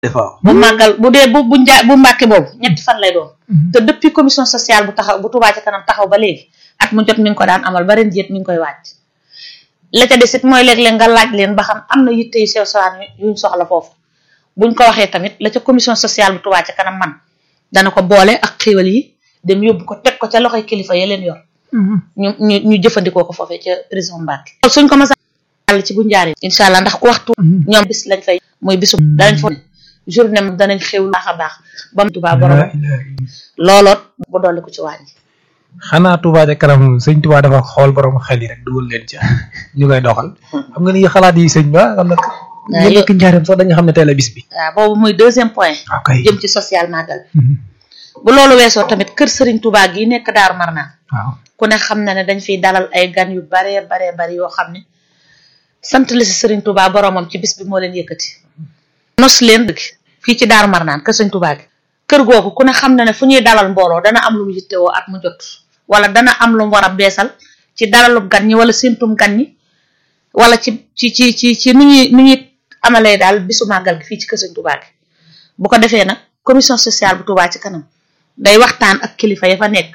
waaw bu màggal bu dee bu bu njaa bu mbàkke boobu ñetti fan lay doon te depuis commission sociale bu taxaw bu Touba ca kanam taxaw ba léegi at mu jot mi ngi ko daan amal ba ren jéet mi ngi koy wàcc la ca des it mooy léeg-léeg nga laaj leen ba xam am na yitte yu sew sewaan yuñ soxla foofu buñ ko waxee tamit la ca commission sociale bu Touba ca kanam man dana ko boole ak xéwal yi dem yóbbu ko teg ko ca loxoy kilifa ya leen yor ñu ñu ñu jëfandikoo ko foofee ca prison Mbàkke suñ ko masa àll ci bu njaaree incha allah ndax ku waxtu ñoom bis lañ fay muy bisu danañ fa journée moom danañ xew baax a baax ba mu Touba borom looloot bu dolli ko ci wàññi xanaa Touba ca kanam sëñ Touba dafa xool borom xel yi rek dugal leen ca ñu koy doxal xam nga ni xalaat yi sëñ ba xam na ñu nekk njaareem sax dañu xam ne tey la bis bi waaw boobu muy deuxième point ok jëm ci social màggal bu loolu weesoo tamit kër Serigne Touba gi nekk Daaru Marnaan waaw ku ne xam na ne dañ fiy dalal ay gan yu baree baree bari yoo xam ne sant la si Serigne Touba boromam ci bis bi moo leen yëkkati nos leen dëgg fii ci Daaru Marnaan kër Serigne Touba gi kër googu ku ne xam na ne fu ñuy dalal mbooloo dana am lu mu yittewoo at mu jot wala dana am lu mu war a beesal ci dalalub gan ñi wala séntum gan ñi wala ci ci ci ci ci nu ñuy nu ñuy amalee daal bisu màggal gi fii ci kër Serigne Touba gi bu ko defee nag commission sociale bu Touba ci kanam day waxtaan ak kilifa ya fa nekk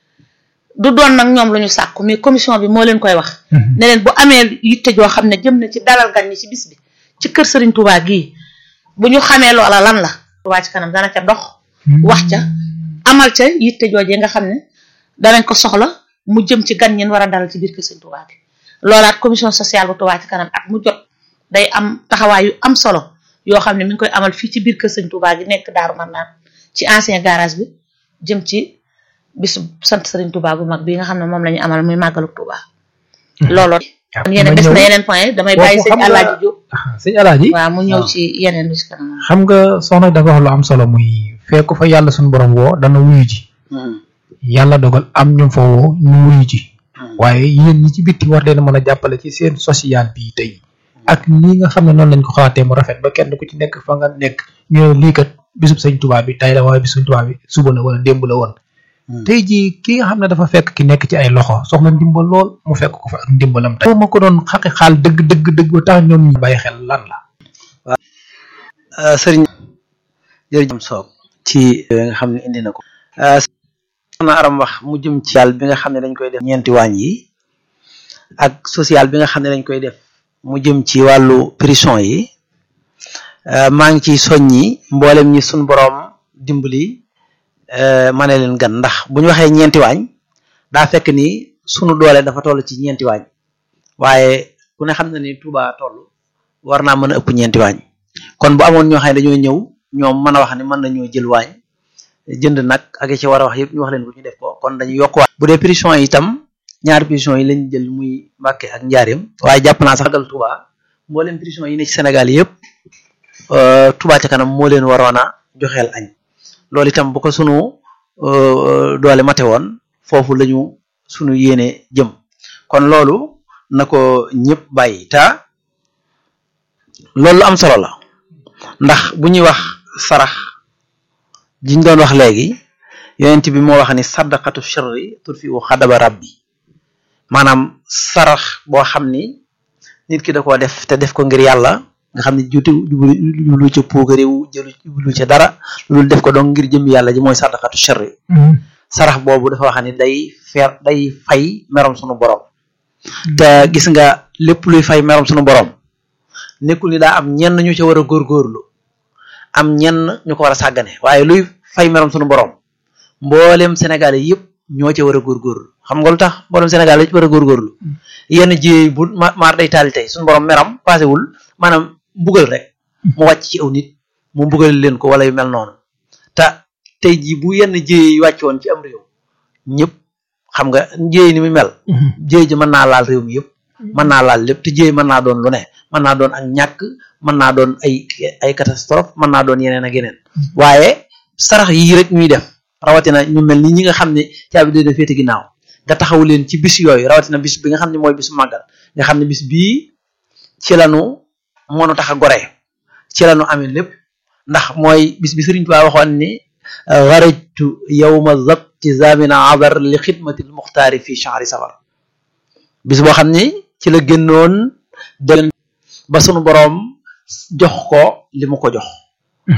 du doon nag ñoom lu ñu sàkku mais commission bi moo leen koy wax ne leen bu amee yitte joo xam ne jëm na ci dalal gan ñi ci bis bi ci kër Serigne Touba gii bu ñu xamee loola lan la Touba ci kanam dana ca dox wax ca amal ca yitte joojee nga xam ne danañ ko soxla mu jëm ci gan ñin war a dalal ci biir kër Serigne Touba gi loolaat commission sociale bu Touba ci kanam at mu jot day am taxawaay yu am solo yoo xam ne mi ngi koy amal fii ci biir kër Serigne Touba gi nekk Daaru Marnaan ci ancien garage bi jëm ci bisu sant Serigne Touba bu mag bi nga xam ne moom la ñu amal muy màggalu Touba looloo kon yeneen des na yeneen point damay bàyyi sëñ Alaaji Jóob sëñ Alaaji waaw mu ñëw ci yeneen bi ci kanam xam nga soxna dafa wax lu am solo muy fekku fa yàlla suñu borom woo dana wuyu ji yàlla dogal am ñu fa woo ñu wuyu ji waaye yéen ñi ci bitti war leen a mën a jàppale ci seen social bi tey ak nii nga xam ne noonu lañ ko xalaatee mu rafet ba kenn ku ci nekk fa nga nekk ñu lii kat bisub sëñ Touba bi tey la waaye bisub Touba bi suba la wala démb la woon tey jii ki nga xam ne dafa fekk ki nekk ci ay loxo soxla ndimbal lool mu fekk ko fa ak ndimbalam tey ma ko doon xaqi xaal dëgg dëgg dëgg ba tax ñoom ñu bàyyi xel lan la sëriñ jërëjëf soob ci nga xam ne indi na ko soxna aram wax mu jëm ci social bi nga xam ne dañ koy def ñeenti waañ yi ak social bi nga xam ne dañ koy def mu jëm ci wàllu prison yi maa ngi ciy soññi mboolem ñi suñ boroom dimbali ma ne leen gan ndax bu ñu waxee ñeenti waañ daa fekk ni sunu doole dafa toll ci ñeenti waañ waaye ku ne xam na ni Touba toll war naa mën a ëpp ñeenti waañ kon bu amoon ñoo xam ne dañoo ñëw ñoom mën a wax ni mën nañoo jël waañ jënd nag ak ci war a wax yëpp ñu wax leen ko ñu def ko kon dañu yokk waañ bu dee prison yi itam ñaari prison yi lañ jël muy Mbàkke ak Njaareem waaye jàpp naa sax gal Touba mboolem prison yi ne ci Sénégal yëpp Touba ca kanam moo leen waroon a joxeel añ loolu itam bu ko sunu doole mate woon foofu lañu sunu yéene jëm kon loolu na ko ñëpp bàyyi ta loolu am solo la ndax bu ñuy wax sarax jiñ doon wax léegi yonent bi moo wax ni saddaqatu sirri turfi u xadaba rabbi maanaam sarax boo xam ni nit ki da koo def te def ko ngir yàlla nga xam ne juuti jublu ca puugaréew jëlu jublu ca dara loolu def ko donc ngir jëm yàlla ji mooy saddaqatu sirri sarax boobu dafa wax ni day feer day fay merom sunu borom te gis nga lépp luy fay merom sunu borom nekkul ni daa am ñenn ñu ca war a góorgóorlu am ñenn ñu ko war a sàggane waaye luy fay merom sunu borom mboolem Sénégal yi yëpp ñoo ca war a góorgóorlu xam nga lu tax mboolem Sénégal yi war a góorgóorlu yenn jiyee bu maar day taali tey sunu borom meram paasewul maanaam mbugal rek mu wàcc ci aw nit mu mbugal leen ko wala yu mel noonu te tey jii bu yenn jiyee yi wàcc woon ci am réew ñëpp xam nga jiyee ni mu mel jiyee ji mën naa laal réew mi yëpp mën naa laal lépp te jiyee mën naa doon lu ne mën naa doon ak ñàkk mën naa doon ay ay catastrophe mën naa doon yeneen ak yeneen waaye sarax yii rek ñuy def rawatina ñu mel ni ñi nga xam ne caabi day def féete ginnaaw nga taxaw leen ci bis yooyu rawatina bis bi nga xam ne mooy bisu màggal nga xam ne bis bii ci lanu moonu tax a gore ci lanu amee lépp ndax mooy bis bi Sëriñ Tuubaa waxoon ni xarajtu yawma zabti zamina abar li xidmatil muxtaari fi shahri safar bis boo xam ni ci la génnoon dem ba sunu boroom jox ko li mu ko jox